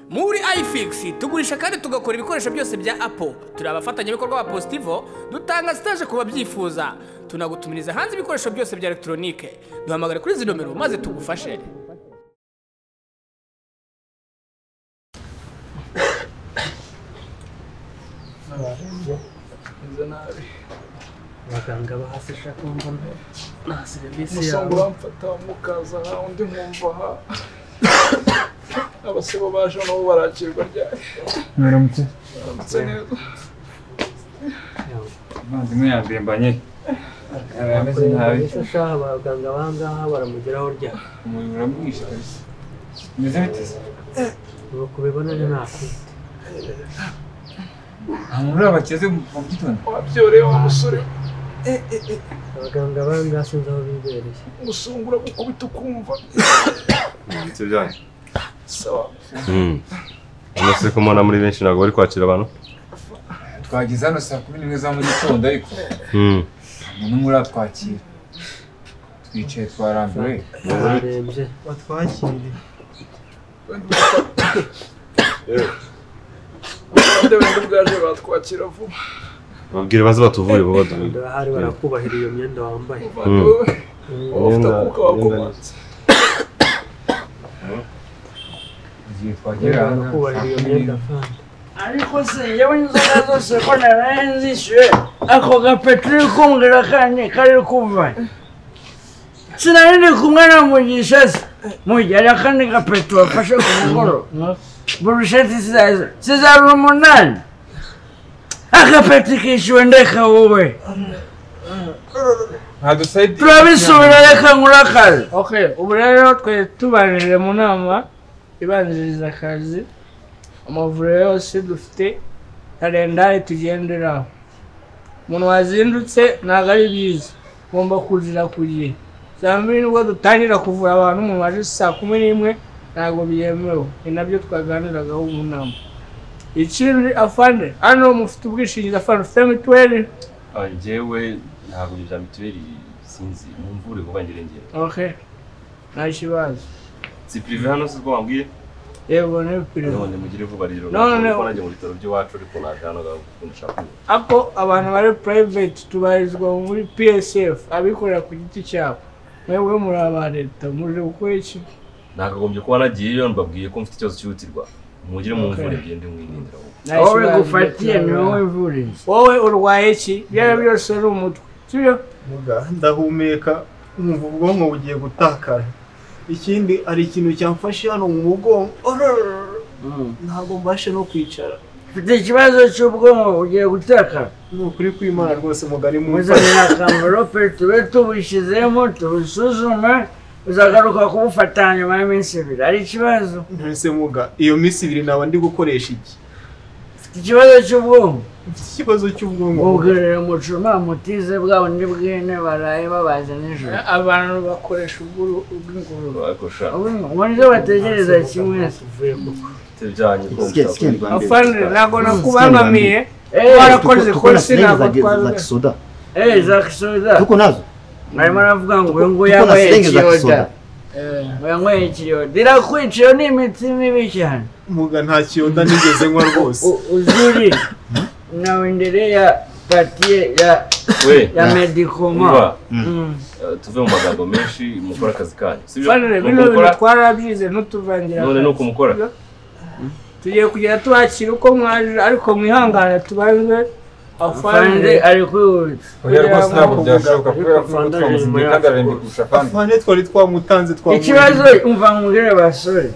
muri ifix tugurisha kandi tugakora ibikoresho byose bya apo turi abafatanyabikorwa ba positivo dutanga sitaje ku babyifuza tunagutumiriza hanze ibikoresho byose bya elegitoronike duhamagare kuri izi nomero maze tugufashe abaganga ba hasi shaka mbona nta serivisi umusonga yawe uramfata mukaza aha undi nkumva aha abasebo baje nabo barakirwa ryari mwaramutse baramutse neza umuvandimwe yadembanye yaba ameze nabi ese shaha abaganga ba ngaha baramugeraho ryari umuriro uramwishe kabisa umeze biteze ubu kubibona ni nakwita nta muntu urabakeze mu gitondo wabyoreye wa musore abaganga ba ngaha sinzi aho bibereye umusonga uramukubita ukumva ndetse byanyu sawa umunsi ko mbona muri benshi ntabwo bari kwakira abantu twageze hano saa kumi n'imwe za mu gitondo ariko nta n'umwe uratwakira twicaye twarambiwe bararembye abandi bandi bwaje batwakira vuba babwire baze batuvure bo baduhe barahari barakubahira iyo myenda wambaye muvandimwe we ufite Imyenda- akuka wakomanze igihe twagera hano barakubahira iyo myenda kandi ariko se yewe inzoga zose ko naraye nzishyuye ako gapeteri k'umuriro kane kari kuva sinari ndi kumwe na mugisha se mugihe ari akandi gapeti wafashe ku mugoroba burusheti sizaza sizaba umunani agapeti kishyuwe ndeka wowe ntadusaidire turabisubira reka nkura akazi ubu rero twe tubanjirire mu nama ibanziriza akazi amavuriro yose dufite kalendari tugenderaho umuntu wazindutse ntabwo ari byiza ugomba kuzira ku gihe saa mbiri nibwo dutangira kuvura abantu umuntu waje saa kumi n'imwe ntabwo byemewe ni nabyo twaganiragaho mu nama ikindi afande hano mufite ubwishingizi afande ufite mituweli njyewe ntabwo ibyo bya mituweli sinzi mumvure vuba njyewe okay nta kibazo si pirive hano si ubwo wambwiye yego ni pirimu none mugire vuba rero No, no, no. kuko nanjye mu bitaro by'iwacu ariko naje hano gukunda ushaka kunywa. ako abantu bari private tubarizwa muri psf abikorera ku giti cyabo mwebwe muri aba leta muje gukora iki nakagombye kuba nagiyeyo mbabwiye ko mfite ikibazo cyihutirwa mugire mumvure byende mwirindira ahubwo. wowe gufatiye ni wowe ivuriza wowe urwaye iki ibyo ari byo byose ni umutwe sibyo ndahumeka nkumva ubwonko bugiye gutakara ikindi hari ikintu cyamfashe hano mu mugongo Ororororo. ntabwo mbashe no kwicara mfite ikibazo cy'ubwonko ugiye gutekana ni ukuri kw'imana rwose mugari mu muzanira akamverope tube tubishyizemo tubisuzume uzagaruka kubufata nyuma y'iminsi ibiri ari ikibazo ntese muga iyo minsi ibiri naba ndi gukoresha iki mfite ikibazo cy'ubwonko mfite ikibazo cy'ubwonko ubwirira mucuma mutize bwabo ni bwene baraye babaze nijoro abantu bakoresha ubw'ingurube ariko sha ubwo bategereza kimwe mfite ibyanyu ko mushaka kunywa. afande ntabwo nakubangamiye warakoze ikosi ntabwo twabizi eee zakisubiza tuko nazo narimo navuga ngo uyu nguyu Tuko na yanyweye silenge za ikiyoda kisoda. Eh, uyu yanyweye ikiyoda irakwica iyo ni imiti mibi cyane muga nta kiyoda nigeze nywa rwose U- uzuri nawe ndere ya patiye ya we ya medikoma umva eh, tuve mu magambo menshi mukore akazi kanyu sibyo Fadre, Nuko bino mukora, bintu twarabyize ntutuvangira none ni uko akazi. mukora tugiye kugera tubakira uko mwaje ariko mwihangane tubanze afande ari kwihutsa oya rwose ntabwo byashoboka kubera ko ubwo twamuze igihe kandi ararembye kurusha kandi fane twari twamutanze ikibazo twamubonye umva mubwire basore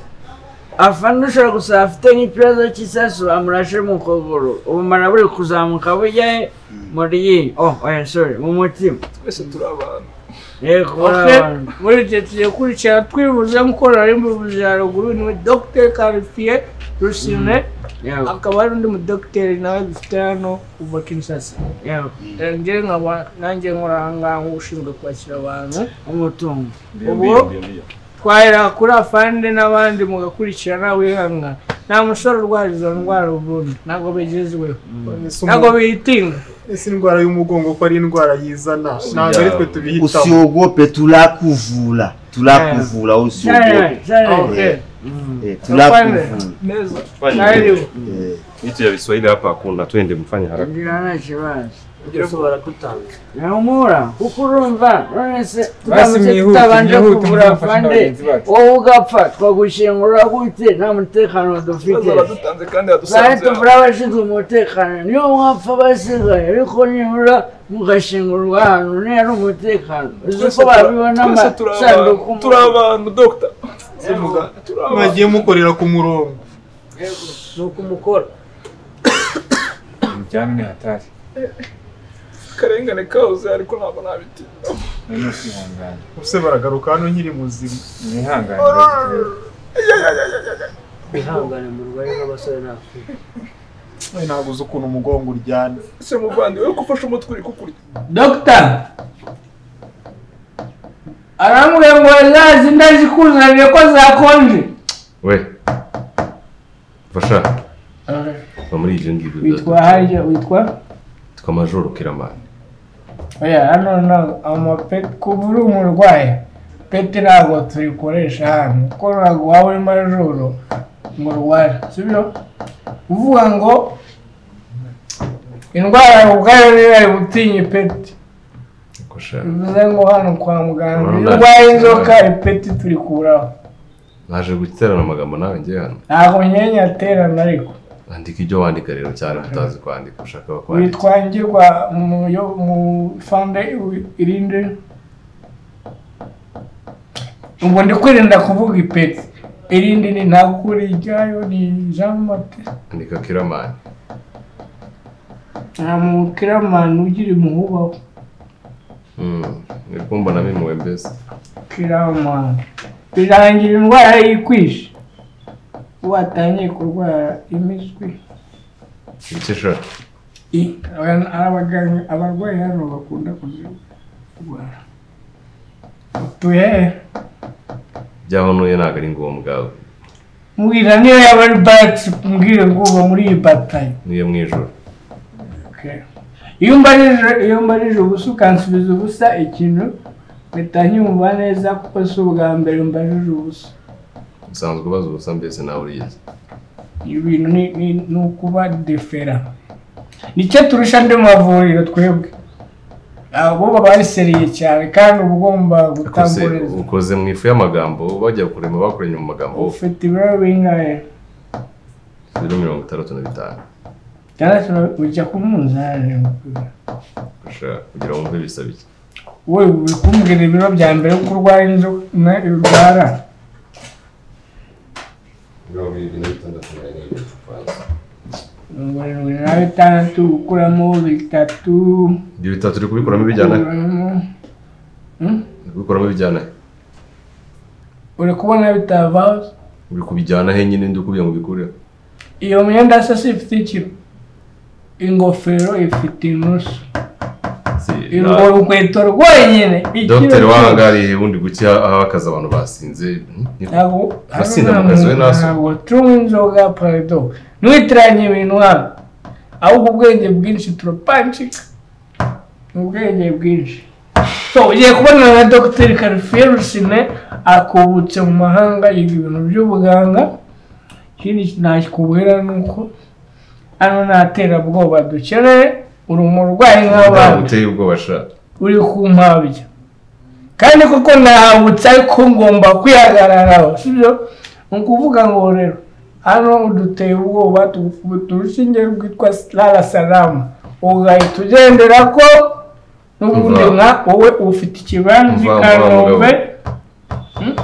afande ushobora gusaba afite nk'ikibazo cy'isasu amurashe mu kuguru ubumara buri kuzamuka bujya he muri iyi oh oya sorry mu mutima twese turi abantu yego abantu muri icyo tugiye kurikira twibuze nk'uko nari mbivuze haruguru ni we dogiteri karifiye rusine yego akaba ari undi mudogiteri nawe dufite hano kuva kinsasa yego njye nkaba nanjye nkora aha ngaha nk'ushinzwe kwakira abantu umutungo Mbiyo, Ubu- mbiyo, mbiyo, mbiyo. twahera kuri afande n'abandi mugakurikirana wihanga nta musore urwara izo ndwara ubundi ntabwo bigezweho ntabwo biyitinga ese indwara y'umugongo ko ari indwara yizana ntabwo ari twe tubihitamo usiogope tulakuvula tulakuvula cyane usiogope cyane Eh, Okay. Afande. tunaku- Neza. Fanya Naelewa. eh, Vitu vya Kiswahili hapa hakuna, twende mfanye haraka. Ngira na kibazo. Yesu baratutanga Namura kuko urumva nonese Basi tugamije mwihute, tutabanje mwihute, kuvura mwafashe afande n'abagenzi bacu. wowe ugapfa twagushingura gute nta mutekano dufite Baza baradutanze kandi bari badusanze hano. tuvura abashinzwe umutekano niyo mwapfa basigaye ariko nibura mugashingurwa ahantu niba ari umutekano uzi Twese ko babibona tura- twese turi amasanduku abantu- turi abantu dogita turi abantu mwagiye mukorera ku murongo nuko umukora Ibijyanye ni hatari. akarengane kahoze ariko ntabwo nabitinda Noneho usihangane. ese baragaruka hano nkiri muzima Mwihangane. bagiye. wihangane mu rwari nk'abasore n'abakobwa we ntabwo uzi ukuntu umugongo uryana ese muvandi we gufasha umutwe uri kukurya dogita arambwira ngo zazi ndazikuzanire ko zakonje We. Fasha. Va muri ibyo ngibyo. witwa harya witwa Twa majoro kiramani. oya hano ntabwo amapeti kuva uri umurwayi peti ntabwo turikoresha hano kuko ntabwo waba urimo joro ngo urware sibyo uvuga ngo indwara ubwayo niyo yari gutinya ipeti Kosha. bivuze ngo hano kwa muganga iyo Urabona? urwaye inzoka ipeti turikuraho Naje guterana amagambo nawe ngiye hano. ntabwo nyenye aterana ariko Andika ibyo wandika rero cyane utazi kwandika ushaka bakwandika. witwa ngirwa mu yo- mu fande i- irinde ubu ndi kwirinda kuvuga ipeti irindi ni ntakuri ryayo ni jean mate Andika kiramani. nta mukiramani ugira imuhubaho Mm. Uri kumbona mimi mwembezi. kiramani birangira indwara yikwishe watangiye kurwara imiswi Ibice shaka. I- aba- abaganga abarwayi hano bakunda kuzirwara utuye hehe Byaho nuye ntabwo ari ngombwa. mbwira niyo yaba ari bagisi mbwire ngo uba muri iyi batayo Niyo mu ijoro. iyo mbarije iyo mbarije ubusa ukansubiza ubusa ikintu mpita nyumva neza kuko si ubwa mbere mbarije ubusa Usanzwe ubaza ubusa mbese nawe urizi. ibintu ni ni- ni ukuba defera nicyo turusha andi mavuriro twebwe abo baba baseriye cyane kandi uba ugomba Kose gutamburirwa ukoze mu ifu y'amagambo bajya kurema bakurenya mu magambo. ufite ibiro bingahe Zero mirongo itandatu na bitanu. cyangwa ujya ku munzani Kosha kugira ngo wumve bisaba iki. wowe uri kumbwira ibiro bya mbere ko urwara inzoka na- urwara mirongo irindwi na bitandatu na rimwe tuvanze. mirongo irindwi na bitandatu gukuramo bitatu Ibyo bitatu uri kubikuramo ibijyana he? gukuramo Hmm? Uri kubikuramo ibijyana he? uri kubona bitavaho Uri kubijyana he nyine ndi ukubwira ngo ubikureho? iyo myenda se si ifite ikiro ingofero ifite inusu Si, urwo na- rukweto rwonyine Dogiteri wahangariye ubundi guki aho akazi abantu basinze. hmm? Niko. ntabwo Asinda amakaziwe naso. ntabwo tunywa inzoga paredo ntiwitiranye ibintu hano ahubwo ubwenge bwinshi turapancika ni ubwenge bwinshi so ugiye kubonana na dogiteri karifiye rusine akubutse mu mahanga yiga ibintu by'ubuganga ikindi nakikubwira ni uko hano nta terabwoba dukeneye uri umurwayi Ntabwo nk'abandi uteye ubwoba sha. uri kumpabya kandi kuko nahambutse ariko ngomba kwihagararaho sibyo ni ukuvuga ngo rero hano uduteye ubwoba tugukubita urushinge rwitwa rara salama ugahita ugendera ko n'ubundi Mva. nka wowe ufite ikibanza i Mva, mva, kanombe mugabo.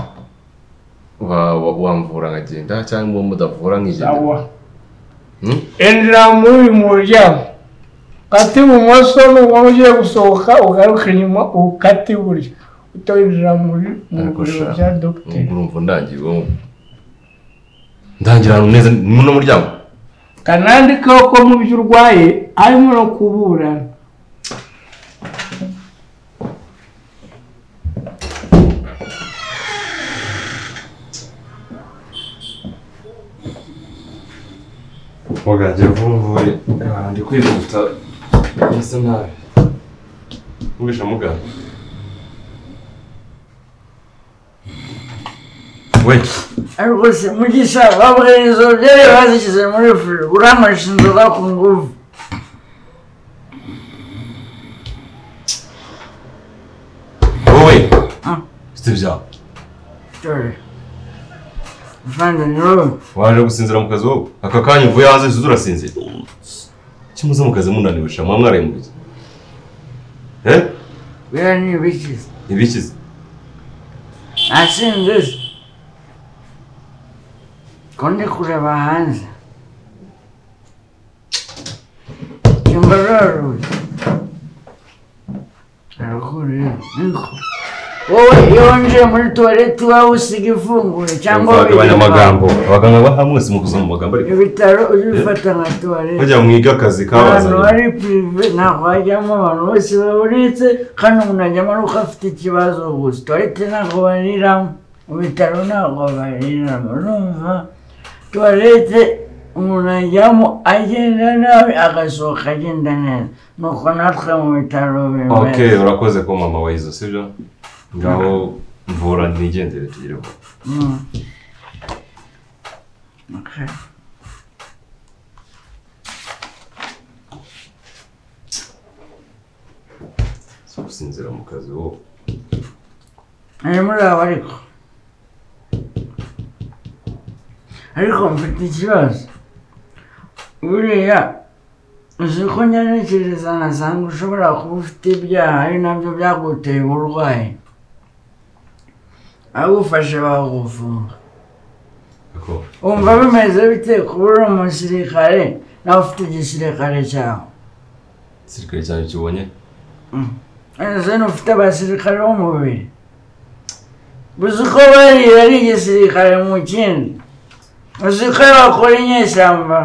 Wa- wa- Wamvura nkagenda cyangwa uwo mudavura awa nkigenda. Hmm? injira muri uyu muryango ukata ibumoso nubwo ugiye gusohoka ugaruka inyuma ukata iburyo utoyinjira muri mu Ariko biro sha, bya dogiteri nubwo urumva undangiye ubwonko. Ndangira ahantu neza ni muno muryango. kanandikaho ko mu byo urwaye harimo no kuburana Waganje vumvuye ndi kwihuta bisa nabi. Mwisha muganga. we ariko se mugisha bavuga izo byari bazishyize muri furi uramasha inzoga ku nguvu wowe Ah. sibya dore mvanga niwowe waje gusinzira mu kazi wowe aka kanya uvuye hanze uzi urasinzira kimuze mu kazi munaniwe sha muba mwaraye mu kazi eh biriya ni ibiki ibikize nasinze se ko ndi kureba hanze cyumva raruye arakuruye niko wowe iyo winjiye muri tuwarete uba usiga ifunguye cyangwa uzagabanya uyifunga. amagambo abaganga baha mwese mukuza mu magambo ariko ibitaro ubifata nka tuwarete bajya mwiga akazi abantu kabazanye bari pirive ntabwo hajyamo abantu bose babonetse kandi umuntu ajyamo ari uko afite ikibazo gusa tuwarete ntabwo bariramo mu bitaro ntabwo bariramo urumva tuwarete umuntu ajyamo agenda nabi agasohoka agenda neza nuko natwe mu bitaro ok bimeze urakoze ko mama wayizo sibyo ngaho mvura nigendere tugireho Mm. Okay. si gusinzira mu kazi wowe ari muri abo ariko ariko mfite ikibazo buriya uzi ko nyanekereza nasanga ushobora kuba ufite ibyaha ari nabyo byaguteye uburwayi abagufashe baguvura ariko wumva bimeze bite kuba uri umusirikare nawe ufite igisirikare cyawe igisirikare cyanjye kibonye Ese ufite abasirikare b'umubiri uzi uko bariye ari igisirikare mu kindi uzi ko iyo bakora inyeshyamba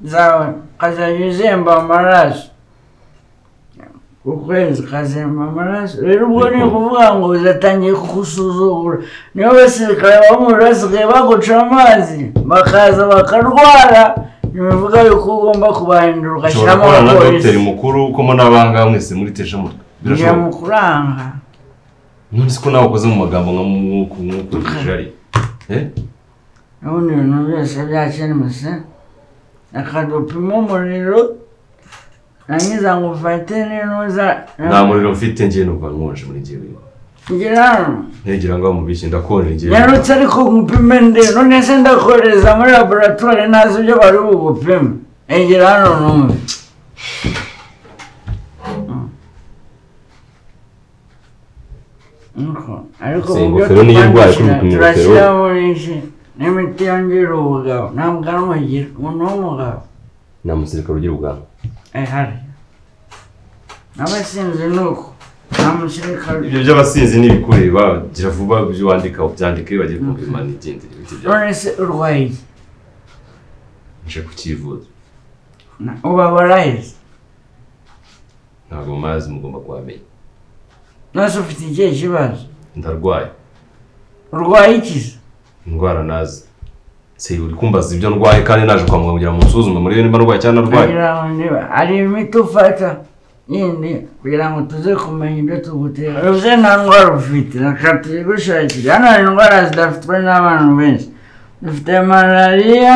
zawe ukazajya uzemba amaraso ukwezi ukazemba amaraso rero ubwo ni ukuvuga ngo uzatangiye kugusuzugura niyo basirikare b'umubiri basigaye baguca amazi bakaza bakarwara ntibivuga yuko ugomba kubahindura ushobora kubana ugashyiramo na abapolisi dogiteri mukuru ko mo n'abanga mwese muri tesha mutwe birashoboka biramukuranga none se ko nawe ukoze mu magambo nka mwuku mwuku jari eh ubundi ibintu byose byakemuze akadupima umuriro nangiza ngo ufate n'intuza nta muriro mfite njye numva nkonje muri njyewe ngira hano ntegera ngo bamubishye ndakonje njyewe yarutse ariko ngupime nde none se ndakohereza muri laboratwari ntazi ibyo bari bugupime egera hano numve Nuko, ariko Izi mu byo ngofero niyo irwaye kuri turashyira- gupima ingofero. turashyira muri iki n'imiti yongera ubugabo nta bwanwa agira umuntu w'umugabo nta musirikare ugira ubwanwa eh hari n'abasinzi ni uko nta musirikare ibyo by'abasinzi n'ibikureba gira vuba ibyo wandika byandike bagiye kumva nigendere ibiti byawe none se urwaye iki nje kukivuza Na- ubabara heza ntabwo mazi mugomba kuhamenya nose ufite ikihe kibazo ndarwaye urwaye ikiza indwara nazi se uri kumbaza ibyo ndwaye kandi naje kwa muganga kugira ngo musuzume murebe niba ndwaye cyangwa ntarwaye kugira ngo niba hari imiti ufata yindi kugira ngo tuze kumenya ibyo tugutera uze nta ndwara ufite reka tuyigushakire hano hari indwara zidafitwe n'abantu benshi dufite malariya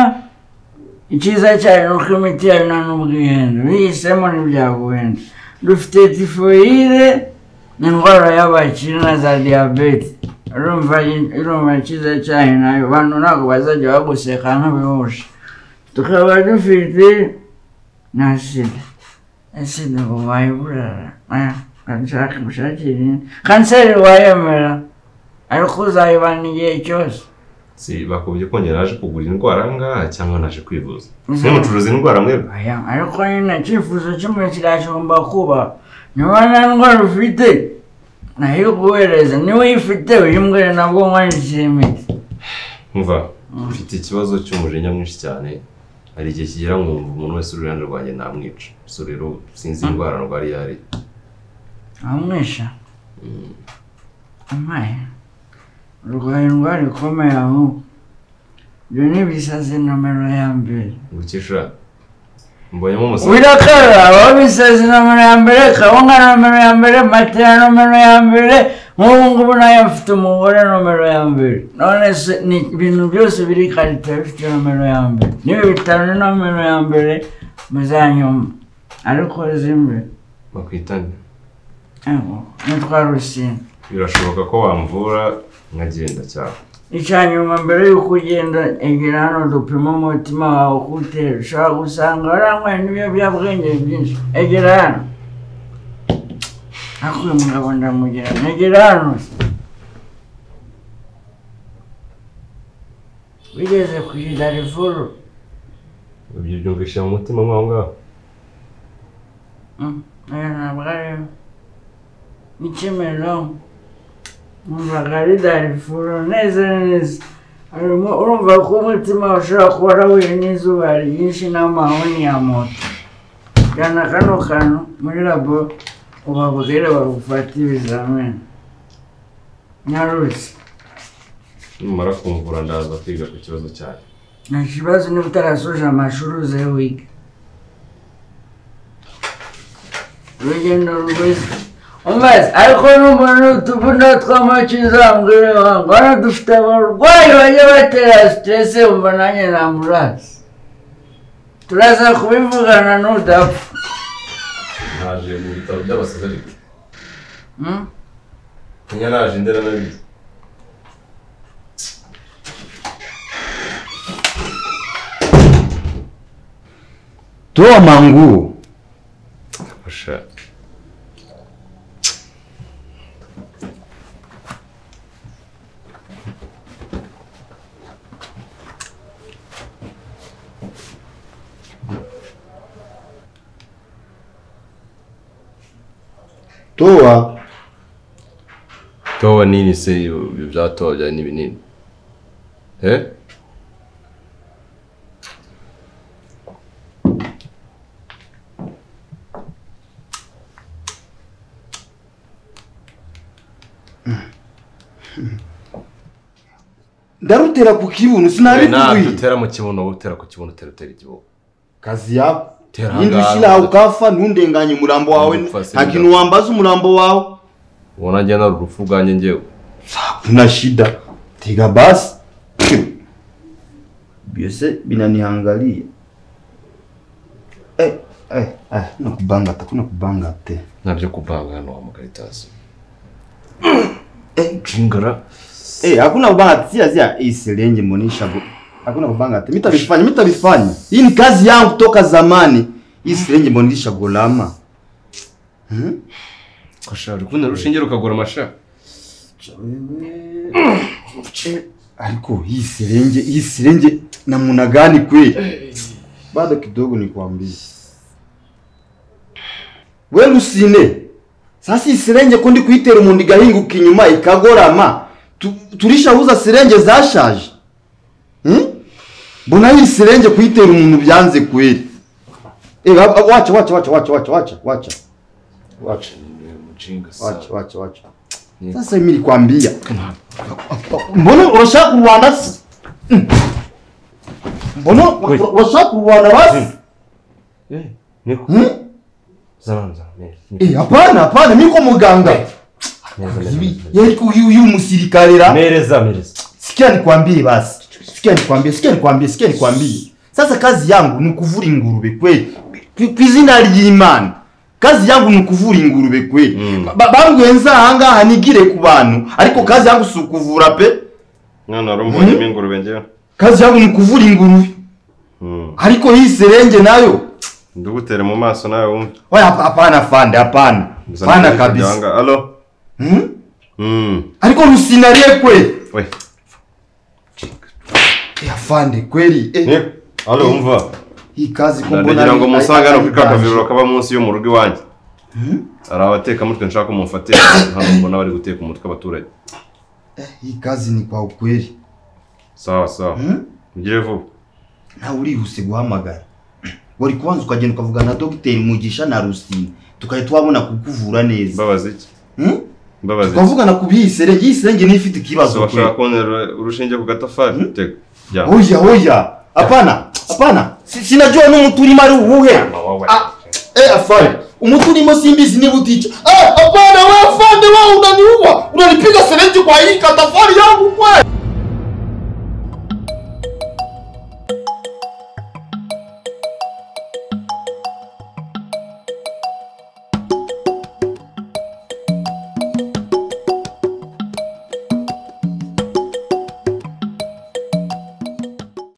icyiza cyayo ni uko imiti yayo nta n'ubwihendo bihisemo ntibyaguhenda dufite tifoyide ni indwara y'abakiri na za diyabete urumva urumva icyiza cyayo nayo abantu ntabwo bazajya baguseka nk'abihuje tukaba dufite na sida sida ubu wayiburara ushaka ushakira indi kanseri wayemera ariko uzayibana igihe cyose si bakubye ko njye naje kugura indwara ngaha cyangwa naje kwivuza mwe mucuruza indwara mwebwe Oya, ariko nyine icyifuzo cy'umuntu kirashobora kuba niba nta ndwara ufite nayo iguhereza niba uyifite uyimbwire nabwo nkwandikira imiti mva mfite ikibazo cy'umujinya mwinshi cyane hari igihe kigera nkumva umuntu wese uri iruhande rwanjye namwica so rero sinzi indwara ndwara iyo ari amwisha amaye urwaye indwara ikomeye ahubwo ibyo ni ibisazi nomero ya mbere gukisha mbonyemo umusore wirakara aho bisazi nomero ya mbere kabonga nomero ya mbere matera nomero ya mbere nk'ubu ngubu nayo mfite umugore nomero ya mbere none se ni ibintu byose biri karite bifite nomero ya mbere niba bitaro ni nomero ya mbere muzanyuma ariko zimwe bakwitane yego nitwa rusine birashoboka ko wamvura nkagenda cyane icya nyuma mbere y'uko ugenda egera hano dupima umutima wawe uko utera ushobora gusanga waranyweye n'ibiyobyabwenge byinshi egera hano ariko uyu mugabo ndamugira egera hano wigeze ku idarifuru ibyo byumvisha mu mutima mwaho ngaho oya ntabwo ariyo ni kimero numvaga ari darifuru neza neza harimo urumva ko umutima wawe ushobora kuba warahuye n'izuba ryinshi n'amahoni ya moto jyana kano kantu muri labo ubabwire bagufate ibizamini nyaruzi numara kumvura ndaza kwiga ku kibazo cyawe nta kibazo niba utarasoje amashuri uze wiga urugendo rwiza umaze ariko n'umuntu utuvuna tw'amacyi uzambwire wangu hano dufite abarwayi bajya batera siteresi wumva nanjye na ambulanse turaza kubivugana n'udapfa naje mu bitaro by'abasaza ariko Hmm? kenya naje ndera nabizi tuwo mangu fasha tuwa towa nini se ibyo byatowa byari n'ibinini eh ndarutera ku kibuno ntabyo sinabikuye utera mu kibuno wowe utera ku kibuno utera utera igihugu kazi yako Tera yindi hangaha, ushyira aho ukafa ntundenganye umurambo wawe Umupfasoni nta kintu wambaza umurambo wawe ubona njye nari urupfu ubwanjye njyewe kuna shida tega basi byose binaniangalia eh, eh, eh, nakubanga ta kuna kubanga te nabyo kubanga hano wa mukaritasi Eh. jingara eh, hakuna kubanga te zia zia iselenje monisha bo hakuna kubanga te mitabifanya mitabifanya hii ni kazi yangu toka zamani iselenje monisha golama hmm? kasha uri kubona urushinge rukagura amasha Eh, ariko hii sirenje hii sirenje namna gani kweli bado kidogo nikwambie we rusine sasa hii sirenje ko ndi kuyitera umuntu igahinguka inyuma ikagorama tu, turishabuza sirenje zashaje hmm? mbona hii sirenje kuyitera umuntu byanze kweli Eh, ab- ab- wacha wacha wacha wacha wacha wacha wacha wacha mujinga sana wacha wacha wacha sasa mimi nilikwambia mbona urashaka kurwana s- Mm. mbona urashaka kurwana basi niko Hmm? zana zana neza Eh, hapana hapana mimi ko muganga neza Ibi- neza yari ku- uyu uyu musirikare ra mereza mereza sikia nikwambie basi sikia nikwambie sikia nikwambie sikia nikwambie sasa kazi yangu ni kuvura ingurube kweli Ku- ku izina ry'imana kazi yangu ni kuvura ingurube kweli Mm. Ba- bambwiye nza ahangaha nigire ku bantu ariko kazi yangu si ukuvura pe mwana wari umbonyemo ingurube njyewe kazi yangu ni kuvura ingurube Hmm. ariko hii serenge nayo ndugutere mu maso nawe wumve oya hapa- hapana fande hapana Uzana hapana ingurube kabisa yanga, alo hmm? Hmm. ariko rusinarie kweli we ya fande kweli eh, Niko, alo umva hii kazi ko mbona ndagira ari- ngo musange hano ari- kuri ka kavuriro kaba munsi yo mu rugo iwanjye hari abatekamutwe nshaka ko mumfate hano mbona bari guteka umutwe abaturage hii kazi ni kwa ukweli sawa sawa Hmm? mugire vuba nawe urihuse guhamagara wari kubanza ukagenda ukavugana na dogiteri mugisha na rusine tukajya twabona kukuvura neza mbabazi iki hmm? mbabazi iki tukavugana ku b'iyi serenge iyi serenge niyo ifite ikibazo kweli washaka kubonera urushinge ku gatafari tega jyana oya oya hapana hapana Si- sinajua n'umuti urimo ari uwuhe Ah, eh afari umuti urimo simbizi niba uticha eh hapana wewe afande wewe unaniua unanipiga serenji kwa hii katafari yangu kweli